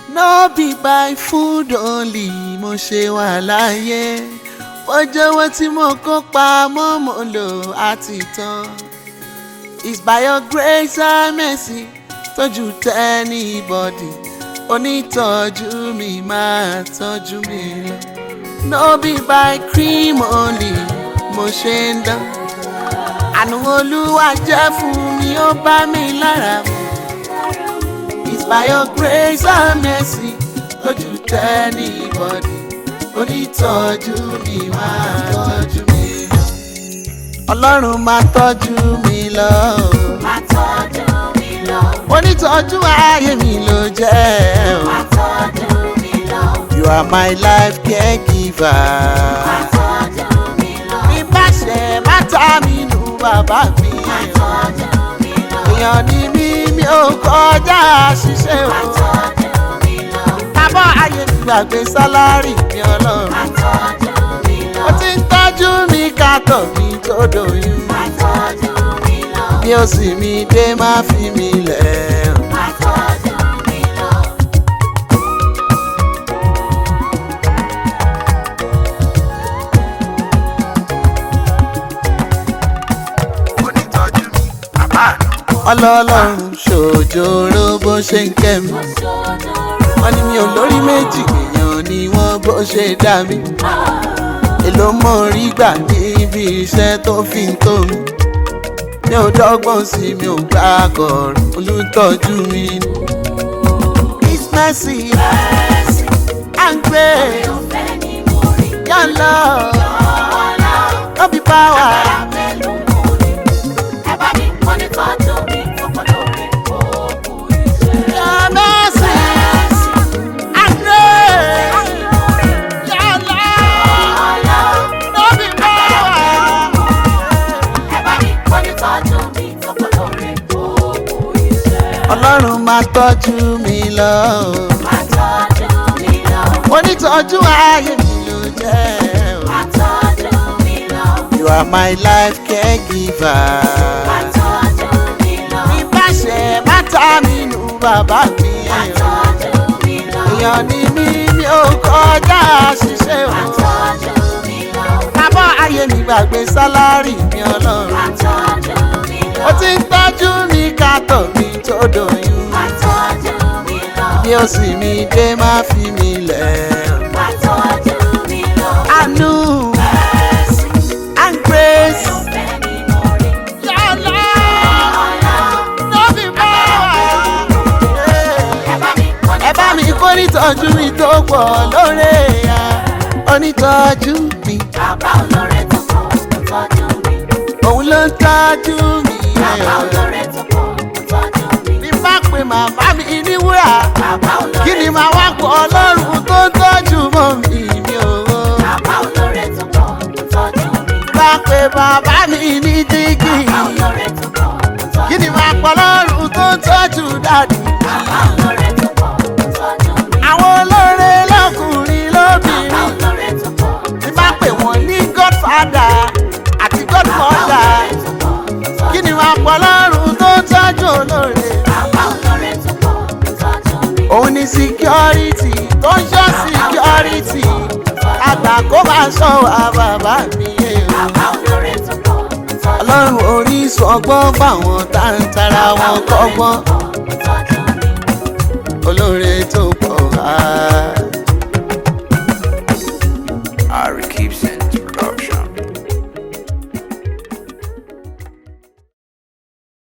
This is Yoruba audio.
no be by food only mo ṣe wà láyé ọjọ́wọ́ tí mo kó pamọ́ mo lò àti tán it's by your grace and mercy tójú tẹ́nibọ́dì onítọ́jú mi máa tọ́jú mi lọ no be by cream only mo ṣe ń dán àánú olúwa jẹ́ fún mi ó bá mi lára mu. It's by your grace and mercy lójú tẹ́nibọ́dì onítọ́jú mi máa tọ́jú mi lọ. Ọlọ́run máa tọ́jú mi lọ. Máa tọ́jú mi lọ. Onítọ́jú ayé mi ló jẹ́ o. Máa tọ́jú mi lọ. You are my life caregiver. Máa tọ́jú mi lọ. Mi bá ṣe má ta mi nù bàbá mi. Máa tọ́jú mi lọ. Èèyàn ni mí mi ò kọjá ṣiṣẹ́ Máa o. tọ́jú mi lọ. Tábọ̀ ayé mi gbàgbé sálárì mi ọlọ́run. Máa tọ́jú mi lọ. ó ti ń tọ́jú mi kátó mi tó doyún. Máa tọ́jú mi lọ. bí ó sì mi dé má fi mi lẹ̀. Máa tọ́jú mi lọ. onítọ́jú mi bàbá mi. ọlọ́ọ̀lọ́run ṣòjòrò bó ṣe ń kẹ́ mi. wọ́n ní mi ò lórí méjì èèyàn ni wọ́n bó ṣe dá mi. èló mọ̀ rí gbà níbi iṣẹ́ tó fi ń tó mi. mi ò dọ́gbọ́n sí mi ò gbà kọ̀ọ̀rọ̀ olùtọ́jú mi. His mercy and grace, Ọ̀fẹ́ ni mo rí. your love, Ọlá no be power. pẹ̀lú mo rí. Ẹ bá mi kọ́ ní tọ́jú mi fọ́pọ̀ lórí òkú iṣẹ́. Your mercy and grace, your love, no be power. Ẹ bá mi kọ́ ní tọ́jú mi fọ́pọ̀ lórí òkú iṣẹ́. Ọlọ́run máa tọ́jú mi lọ. Máa tọ́jú mi lọ. Onítọ́jú ayé mi ló jẹ́. o. Máa tọ́jú mi lọ. You are my life caregiver. Máa tọ́jú mi lọ. Mi bá ṣe má ta mi nù bàbá mi. Máa tọ́jú mi lọ. Èèyàn ni mí mi ò kọjá ṣiṣẹ́ Máa o. tọ́jú mi lọ. Tábọ̀ ayé mi gbàgbé sálárì mi ọlọ́run. Máa tọ́jú mi lọ. ó ti ń tọ́jú mi kátó mi tó doyún. Máa tọ́jú mi lọ. bí ó sì mi dé má fi mi lẹ̀. Máa tọ́jú mi lọ. àánú Mercy, and grace. ọ̀fẹ́ ni mo rí. Your love, Ọlá no be power. ẹ bá mi kọ́ ní ẹ bá mi kó nítọ́jú mi tó pọ̀ lóore ya. onítọ́jú mi Bàbá olóore tó kọ̀ ó tọ́jú mi. òun ló ń tọ́jú mi. Bàbá olóore tó kọ̀ ó tọ́jú mi. bí bá pe màmá mi ní wúrà Bàbá olóore kí ni màá wá pọ̀ ọlọ́run tó ń tọ́jú mọ́ mi mi ò. Bàbá olóore tó kọ̀ ó tọ́jú mi. bá pe bàbá mi ní dígí. Bàbá olóore tó kọ̀ ó tọ́jú kí mi. ni máa pọ̀ lọ́rùn tó ń tọ́jú dàdí. Bàbá olóore tó kọ̀ ó tọ́jú mi. àwọn olóore lọ́kùnrin Bàbá lóbìnrin olóore tó kọ̀ ó ní máa pè wọ́n ní godfather àti godmother. kí ni máa pọ̀ lọ́rùn tó ń tọ́jú olóore. Bàbá olóore tó kọ̀ ó tọ́jú mi. òun ni security tó ń ṣọ́ security. àgbà kó máa ṣọ́ wa bàbá mi yé o. Bàbá olóore tó kọ̀ ó tọ́jú mi. ọlọ́run orísun ọgbọ́n fáwọn tá ń tara wọn kọ́gbọ́n. olóore tó pọ̀ wá. Ari keeps